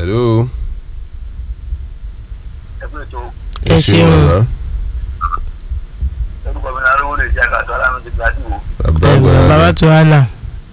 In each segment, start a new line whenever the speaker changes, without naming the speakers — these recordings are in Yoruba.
hello.
ẹgbẹ́ tó
ẹ ṣeun
bàbá
orúkọ mi náà lówó lè jẹ́ àgàtọ́ alámi ti gbàdúrà
bàbá
ẹ
àgbàlagbà.
bàbá tó wà là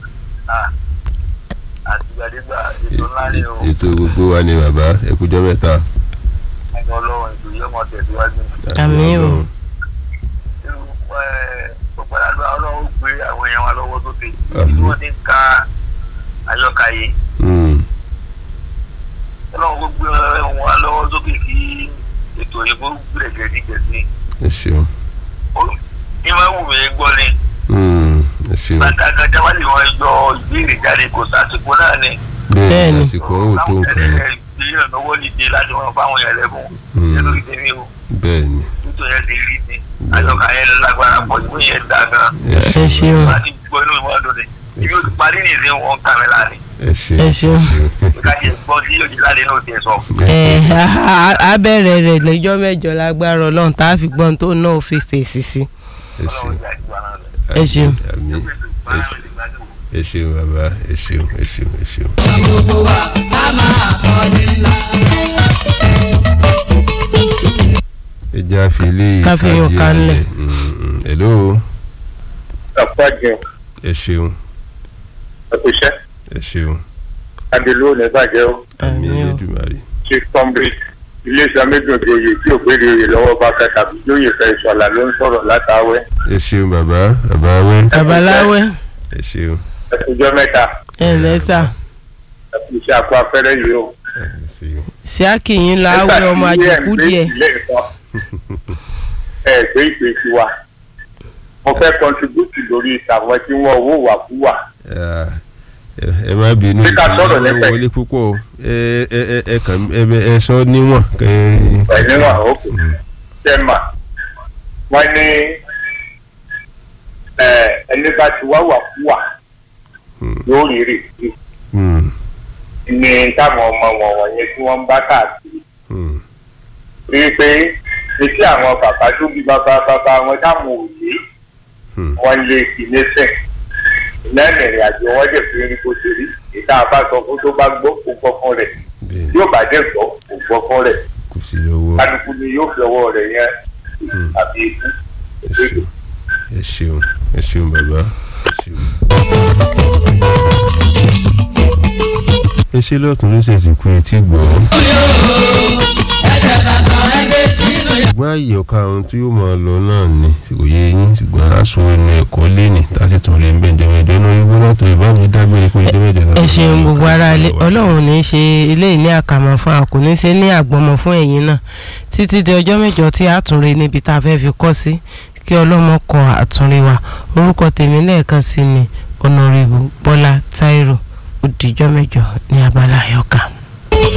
àtìgbàdégbà ètò ńlá ni o
ètò gbogbo wa ni bàbá ẹkújọ mẹ́ta.
ẹni ọlọ́run ètò yìí ọmọ tẹ̀síwájú
Àmín o.
irú gbogbo aládùn ọlọ́run ó gbé àwọn èèyàn wa lọ́wọ́ sókè
Àmín.
tí wọ́n ti ń ka àyọkà yìí
Mm,
ọlọ́run ó gbé wọn wa lọ́wọ́ sókè kí ètò yìí kó gbèrè gẹ̀ẹ́dígẹ̀ẹ́sì
ẹ ṣeun.
ní máa wù mí gbọ́ ni
Mm, ẹ ṣeun.
bàtà gàdá lè wọ́n yọ ìbéèrè jáde kò sásìkò náà ni
bẹ́ẹ̀
Bẹ́ẹ̀ni.
ni àsìkò ọ̀hún tó nǹkan ni.
ìgbéyàn lọ́wọ́ nídìí láti wọn fáwọn yẹn lẹ́bùn
Mm.
nítorí tèmi o
bẹ́ẹ̀ ni
nítorí ẹ̀ ti rí ni àjọkà yẹn lágbára pọ̀ ìwé yẹn dá gan
ẹ
ẹ
ṣeun.
ṣeun
láti gbọ́ inú ìwọ́n dùn ni ibi ó ti parí ní ìsìn wọn kà mí láàrin
ẹ ṣeun.
Ẹ ṣeun.
kájí gbọ́ sí òjì láti inú ti sọ.
ẹ á bẹ̀rẹ̀ rẹ̀ lẹ́jọ́ mẹ́jọ lágbára ọlọ́run tá a fi gbọ́n tó náà ó fi fèsì sí.
ẹ ṣeun.
ọlọ́run jẹ́ àjùbá náà lọ.
Ẹ ṣeun.
àmín ẹ ṣeun. ẹ ṣeun bàbá ẹ ṣeun ẹ ṣeun ẹ ṣeun. ẹ jẹ́ àfilé
Ká fi yún ká ńlẹ̀.
hello
ọ̀pọ̀ jẹ
ẹ ṣeun
ẹ̀kúṣẹ́
ẹ ṣeun
adèlú ò ní bàjẹ́ o
àmín
Àmín o.
Elédùmarè
chief comrade iléeṣẹ́ méjèèjì oyè tí ò gbére oyè lọ́wọ́ bá fẹ́ tàbí lóye fẹ́ ìṣọ̀lá ló ń sọ̀rọ̀ látàwẹ́
ẹ ṣeun bàbá bàbá wẹ́
babaláwẹ́
ẹ ṣeun
ẹ̀kújọ́ mẹ́ta
ẹ lẹ́sà
ẹ̀kúṣẹ́ àpò afẹ́rẹ́ yìí o.
ẹ ṣeun
ṣíàkì yín láwẹ́ ọmọ àjòkú díẹ̀
ẹ gbé ìpè sí wa mo fẹ́ kọntribútì lórí ìtàwọn tí wọ́n owó wà fún wa
Ah, ẹ ẹ má bínú
Bí ká sọ̀rọ̀
ìdílé
lẹ́sẹ̀.
wọlé púpọ̀ o. ẹ ẹ ẹ ẹ kàn ẹ bẹ- ẹ sọ níwọ̀n kẹ
pẹ̀lú àwọn òkú tẹ́mà wọ́n ní ẹ, ẹni bá ti wá wà fún wa yóò rí rè sí
Hmm,
ní táwọn ọmọ wọn wọ̀nyẹn tí wọ́n ń bá káàkiri
hmm,
rí i pé etí àwọn bàbá tó bí bàbá bàbá wọn táwọn òye
hmm.
wọn lè fi lẹ́sẹ̀ lẹ́nu ìrìn àjò wọn dẹ̀ fi rí bó ṣe rí ìta àbá sọ fún tó bá gbọ́ kó gbọ́ fún rẹ̀
bẹ́ẹ̀
yóò bá dẹ̀ gbọ́ kó gbọ́ fún rẹ̀
kò sí lọ́wọ́
kálukú ni yóò fi ọwọ́ rẹ̀ yẹn àbí ikú
ẹ ṣeun ẹ ṣeun ẹ ṣeun bàbá ẹ ṣeun. ẹ ṣe lọ́tún ló ṣèṣì kú etí gbọ́. ṣùgbọ́n àyè ọ̀ka ohun tí yóò máa lọ náà ni kò yé yín ṣùgbọ́n aṣọ ẹnu ẹ̀kọ́ lẹ́nì tá a sì tún lè ń bẹ̀ jẹ́mẹ̀jọ́ náà yóò gbọ́dọ̀ tó ìbá mi dágbére kó jẹ́mẹ̀jọ́ náà.
ẹ ṣeun gbogbo ara ilé ọlọ́run ní í ṣe eléyìí ní àkàmọ́ fún a kò ní í ṣe ní àgbọ̀mọ̀ fún ẹ̀yin náà títí di ọjọ́ mẹ́jọ tí a tún re níbi tá a fẹ́ fi kọ́ sí kí ọlọ́mọ kọ àtúnrí wa orúkọ tèmi lẹ́ẹ̀kan sí ni ọ̀nàrẹ́bù bọ́lá táírò ó dìjọ́ mẹ́jọ ní abala àyọkà.